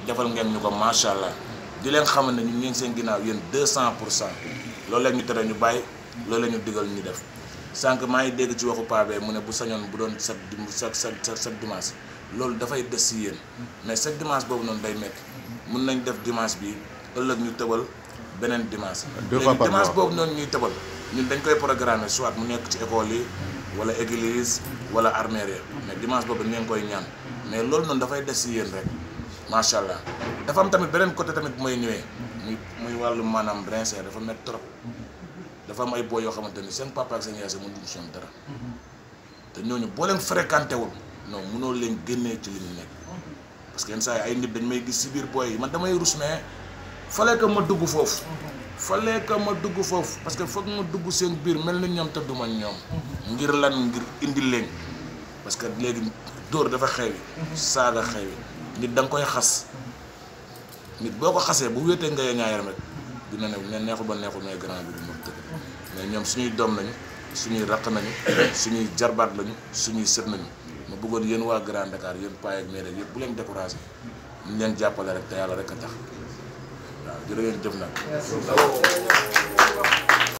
defal ngeen ñu ko macha allah di leen xamal ne ñu ngi seen ginnaaw yéen deux cent pour cent loolu la ñu tere ñu bàyyi loolu la ñu digal ñu def sànq maa ngi dégg ci waxu Pape mu ne bu sañoon bu doon chaque dim chaque chaque chaque dimanche loolu dafay des si yéen mais chaque dimanche boobu noonu day métti mun nañ def dimanche bi ëllëg ñu tëbal beneen dimanche. Deux fois par dimanche mois. boobu noonu ñuy tëbal ñun dañ koy programmer soit mu nekk ci école yi wala église wala armère ya mais dimanche boobu dañ leen koy ñaan mais loolu noonu dafay des si yéen rek macha allah dafa am tamit beneen côté tamit bu may ñëwee muy muy wàllu maanaam rincer dafa métti trop dafa am ay boo yoo xamante ni seen papa ak seen yaay sax mënuñu si ñoom dara te ñooñu boo leen fréquenté wul non mënoo leen génnee ci li ñu nekk parce que yenn saa yi ay nit dañ may gis si biir booy yi man damay rus mais fallait que ma dugg foofu fallait que ma dugg foofu parce que foog ma dugg seen biir mel ni ñoom te duma ñoom ngir lan ngir indi leen parce que léegi dóor dafa xewi saaga xewi nit da nga koy xas nit boo ko xasee bu wéetee nga yee ñaayam rek dina ne ne neexul ba neexul mais grand bi du ma tëdd mais ñoom suñuy doom lañu suñuy raq nañu suñuy jarbaat lañu suñuy sët nañu ma bëggoon yéen waa Grand Dakar yéen paay ak maire yëpp bu leen découragé ñu leen jàppale rek te yàlla rek a tax waaw jërë ngeen jëf nag